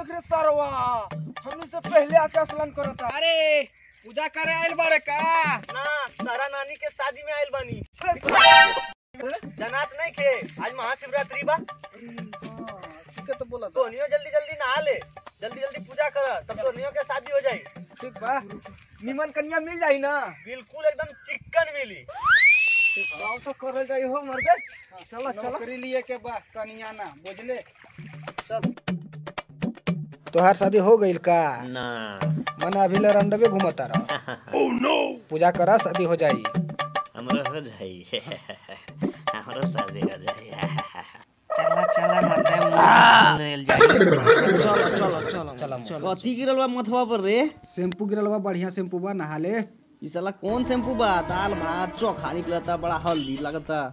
देख रे सरवा हमनी से पहले आके असलन करता अरे पूजा करे आइल बाड़े का ना तारा नानी के शादी में आइल बानी जनात नहीं खे आज महाशिवरात्रि बा ठीक है तो बोला तो तोनियो जल्दी जल्दी नहा ले जल्दी जल्दी पूजा कर तब तोनियो के शादी हो जाई ठीक बा निमन कन्या मिल जाई ना बिल्कुल एकदम चिकन मिली गाँव तो करल जाई हो मर्दे चलो चलो नौकरी लिए के बा कनिया ना बुझले तोहार शादी हो गईल का ना मने अभी ले रंडवे घूमता रह पूजा करा शादी हो जाई हमरो हो जाई हमरो शादी हो जाई चला चला मर्दा लेल जाए चलो चलो चलो चलो चलो कथी गिरल बा मथवा पर रे शैम्पू गिरल बा बढ़िया शैम्पू बा नहा ले ई साला कौन शैम्पू बा दाल भात चोखा निकलता बड़ा हल्दी लगता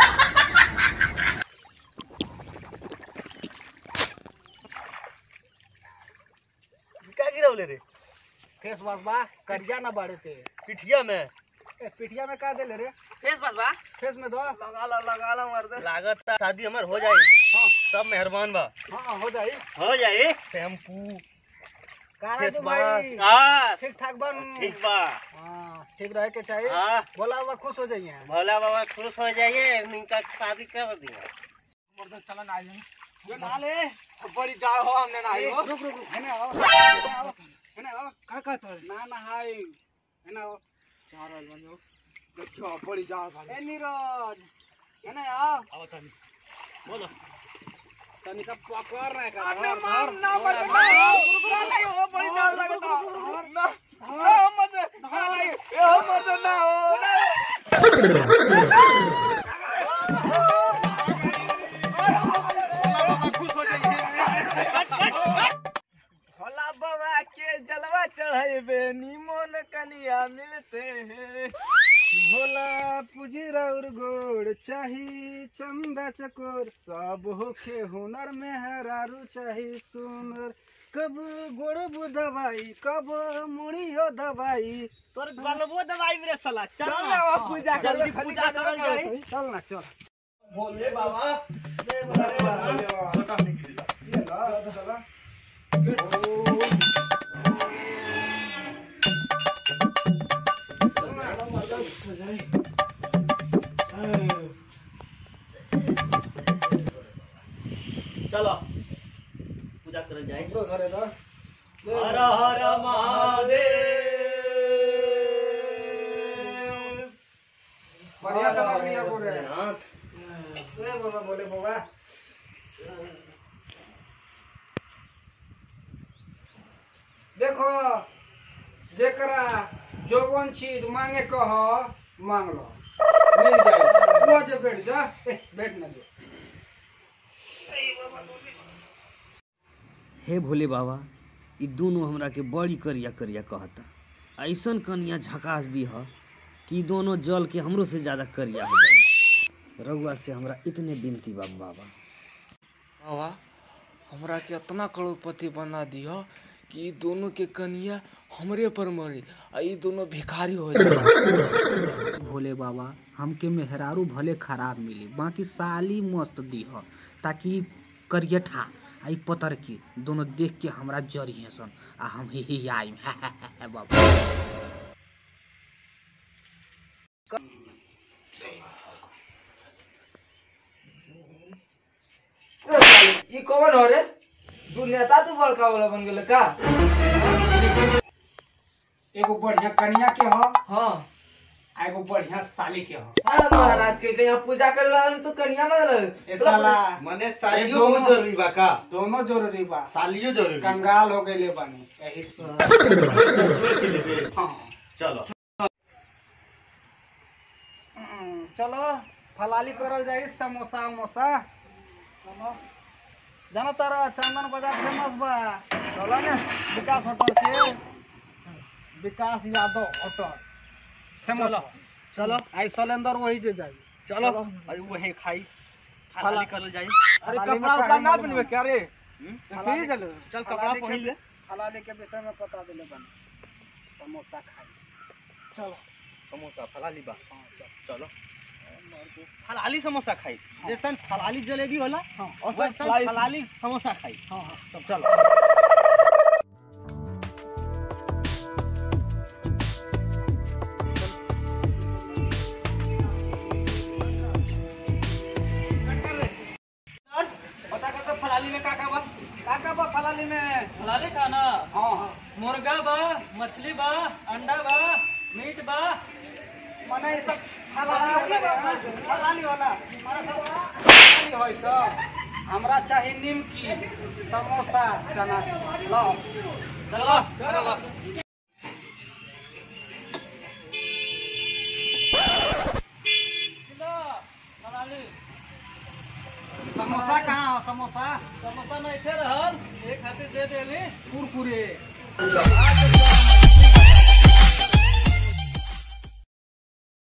का गिरवले रे फेस वाश बा करिया ना बाड़े ते पिठिया में ए, पिठिया में का देले रे फेस बस बा फेस में दो लगा ला लगा ला मर्द लागत शादी हमर हो जाई हां सब मेहरबान बा हाँ हो जाई हो जाई शैम्पू का फेस तू बस भाई हां ठीक ठाक बन ठीक बा हाँ ठीक रहे के चाहिए हां बोला हुआ खुश हो जाइए भोला बाबा खुश हो जाइए इनका शादी कर दिया मर्दा चला ना आइए ये ना ले बड़ी जा हो हमने ना आई हो रुक रुक रुक है ना आओ है ना आओ है ना आओ का का तो ना ना हाय है ना आओ चार आइल बनी हो देखियो बड़ी जा भाई ए नीरज है ना आओ आओ तनी बोलो तनी का पकड़ रहा है का अरे धर, मार धर, ना धर, मत धर, ना नहीं हो बड़ी डर लगता ना ना मत नहीं ए मत ना हो भोला बाबा के जलवा चढ़ाइबे निमन कनिया मिलते हैं भोला पूजी राउर गोड़ चाही चंदा चकोर सब होखे हुनर में हरारू चाही सुनर कब गोड़ बु दवाई कब मुड़ियो दवाई तोर गलबो दवाई रे साला चल चल ना ना पूजा कर जल्दी पूजा करल जाई चल ना चल भोले बाबा ये ला, चला। चलो पूजा करल जाए हमरो घरे दा हर हर महादेव बढ़िया से लग लिया बोले हाथ ए बोला बोले बाबा देखो जेकरा जोवन चीज मांगे कह मांग लो मिल जाए वो जे बैठ जा ए बैठ ना जो हे भोले बाबा ई दोनों हमरा के बड़ी करिया करिया कहता ऐसन कनिया झकास दी ह कि ई दोनों जल के हमरो से ज्यादा करिया हो जाए रउआ से हमरा इतने बिनती बा बाबा बाबा हमरा के इतना करोड़पति बना दियो कि ई दोनों के कनिया हमरे पर मरी आ ई दोनों भिखारी हो जाए भोले बाबा हमके मेहरारू भले खराब मिली बाकी साली मस्त दी ह ताकि करियठा आ ई पतर की दोनों देख के हमरा जरिए सन आ हम ही ही आइम बाबा ई कौन हो रे तू नेता तू बड़का वाला बन गेले का एगो बढ़िया कन्या के हो हाँ आ एगो बढ़िया साली के हो हाँ महाराज के के यहाँ पूजा करे ला तो कन्या मांगल ए साला मने ये सालियो दोनों- बहुत जरूरी बा का दोनों जरूरी बा सालियो जरूरी कंगाल हो गए बानी यही से हाँ चलो हम्म, चलो फलाली करल जाई समोसा उमोसा चलो जाना तारा चंदन बाजार फेमस बा चलो ना विकास होटल के विकास यादव होटल फेमस चलो आई सलेंदर वही जे जाई चलो अरे वही खाई फलाली करल जाई अरे फलाली में कपड़ा उपड़ा काहे ना ना पहनबे क्या रे फलाली- ऐसे ही चलो चल कपड़ा फलाली पहन के ले विष- फलाली के विषय में पता दिले बन समोसा खाई चलो समोसा फलाली बा चलो फलाली समोसा खाई जैसन फलाली जलेबी होला हाँ और बस वैसन fly- फलाली समोसा खाई हाँ हाँ सब चलो पता कर तो फलाली में का का बा का का बा फलाली में फलाली खाना हाँ हाँ मुर्गा बा मछली बा अंडा बा मीट बा मने ये सब फलाली वाला फलाली वाला मने सब फलाली होय सब हमरा चाहिए निमकी समोसा चना लो चलो चलो फलाली समोसा कहाँ हो समोसा समोसा नहीं थे रहल एक खातिर दे देली कुरकुरे आज